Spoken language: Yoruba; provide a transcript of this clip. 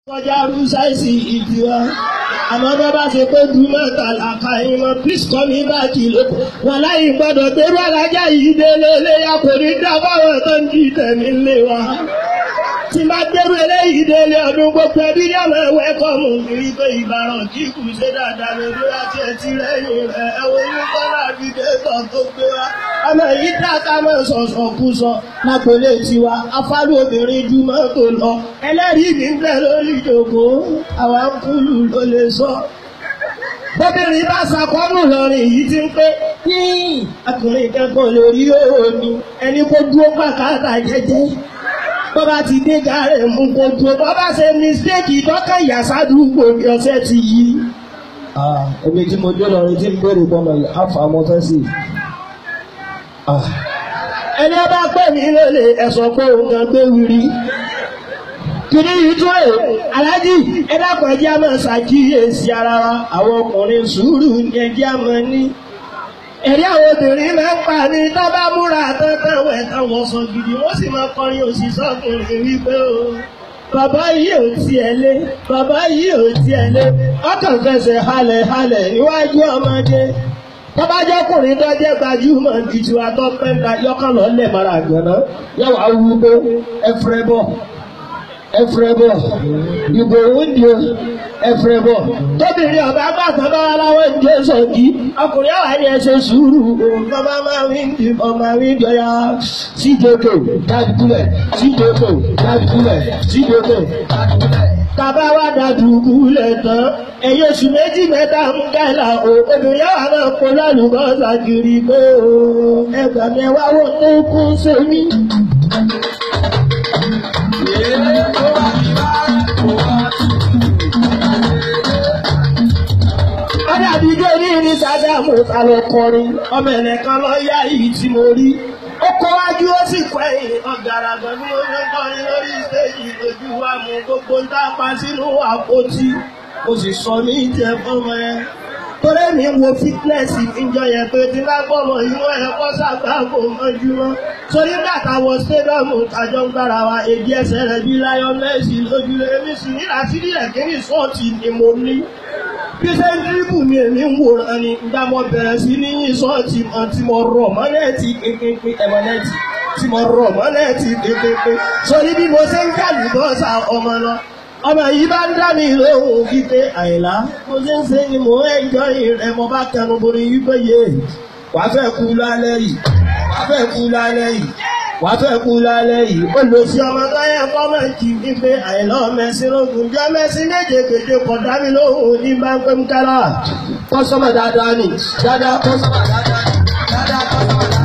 kọjá rúṣáìsì ìdíwá àmọ́ bá bá ṣe pé dùn mẹ́ta làkà ìmọ̀ please call me back lóko wọn láyé gbọ́dọ̀ gbérú alájà yìí délé léyà kò ní dá báwọn tó ń jí tẹ̀mí lé wa tí bá gbérú eléyìí délé ọdún gbogbo ẹbí ní àwọn ẹwẹ́ kọ́mù nírí pé ìbàràn kí kù ṣe dáadáa lórí àti ẹtí lẹ́yìn rẹ̀ ẹwọ́ inú kọ́lá àbídẹ́tọ̀ tó gbé wa ọmọ yìí dáká mọ́ sọ̀sọ̀ kú sọ lápẹ̀lẹ̀ tiwa afárú obìnrin ju mọ́tò lọ ẹlẹ́rìí mi ń bẹ lórí ìjòkó àwa ń kúlù ló lè sọ. bóbìnrin bá ṣàkọ́nù lọ́rìn yìí ti ń pé yín ọkùnrin kankan lórí omi ẹni kó dúró pàkátà jẹ́jẹ́ bó bá ti dé gàrẹ́ mú kó dúró bó bá ṣe mistake ìtọ́ka ìyàsádùúgbò bí ọ̀sẹ̀ ti yí. èmi tí mo dé lọrin tí ń béèrè pọ́nmọ̀ yìí àfà mọ́ fẹ́ sí i ẹni ọba pè mí lólè ẹ̀sọ́ pé òun kan gbé wiri kìnní yìí tún ẹ̀ aláàjì ẹ dákun ẹjẹ́ àmọ́ ṣàkíyèsí ara wa àwọn ọkùnrin sùúrù ní ẹjẹ́ àmọ́ ní ẹ̀rí àwọn obìnrin máa ń pa ní tó bá múra tán wẹ̀ táwọn sọ gidi wọ́n sì máa kọrin òṣìṣẹ́ ọkùnrin wípé o bàbá yìí ò tiẹ̀ lé bàbá yìí ò tiẹ̀ lé ọkàn fẹsẹ̀ halẹ̀ halẹ̀ níwájú ọmọdé tọ́bájọ́kùnrin tó jẹ́ gbajúmọ̀ jùjú atọ́pẹ́ta yọ́kàn lọ lẹ̀ mara àgbẹ̀nà yàwá wú pé ẹfrẹ́ bọ̀ ẹfrẹ́ bọ̀ ìbò òǹdí o ẹfrẹ́ bọ̀ tóbìnrin ọba gbàtàn bá wà láwọn ìjọ sọ̀kì ọkùnrin àwọn ẹni ẹsẹ̀ sùúrù bàbá máa ń di ọmọ àwọn ìjọ ya síjòkè dájúlẹ̀ síjòkè dájúlẹ̀ síjòkè tàbá wà dàdúgbù lẹ̀ tán ẹ̀yẹ oṣù méjì mẹ́ta ń gàlà o obìnrin àwọn náà kó lálùbọ́sà kiri pé o ẹgbà mi wá wò ní kú sẹ́mi. ọdẹ àdìjọ ní ní sádàmù alọkọrin ọmọ ẹnìkan lọ yá yìí tí mo rí ó kọ́ wájú ó sì kọ́ ẹ̀yìn ọ̀gàràgàn ní mo fẹ́ kọrin lórí stéèjì lójú wa mú gbogbo ń tá a pa sínú àpótí ó sì sọ ní ìjẹ fọmọ ẹ torí mi wo fitness ìjọ yẹn pé tí bá gbọmọ inú ẹ kọ sàgbà kò mọjúmọ́ torí bàtà wọ stadium tàjọ ń gbára wa èdè ẹsẹ̀ rẹ̀ bí lion messi lójúlé èmi sì ní àṣírí ẹ̀kíní sọ́ọ̀tì ni mo ní bí ṣe ń díríbù mi èmi ń wòran ni ìgbà mo bẹ̀rẹ̀ sí ní yín sọ́ọ̀tì mọ́ tí mo rọ̀ mọ́lẹ́ẹ̀tì pínpín ẹ̀mọ́lẹ́ẹ̀tì tí mo rọ̀ mọ́lẹ́ẹ̀tì pínpín sórí bí mo ṣe ń kàlù bọ́sà ọmọ lọ ọmọ yìí bá ń dá mi lóhùn wípé àìlá mo ṣe ń ṣe ni mò ń ẹjọ́ rẹ̀ mo bá kẹnu borí wípé yé wàá fẹ́ kú lálẹ́ yìí wàá fẹ́ kú lálẹ́ yìí wàá fẹ́ kú lálẹ́ yìí ó lọ sí ọmọ tó yẹ kọ́mẹ̀ntì wípé àìlá mẹ́sì lógun jẹ́ mẹ́sì méje kéde kọ̀ dá mi lóhùn ní bá ń pẹ́ ń kẹ́lá kọ́sọ́mọ̀ dáadáa ni dáadáa kọ́sọ́mọ̀ dáadáa ni dáadáa kọ́sọ́mọ̀ dáadáa.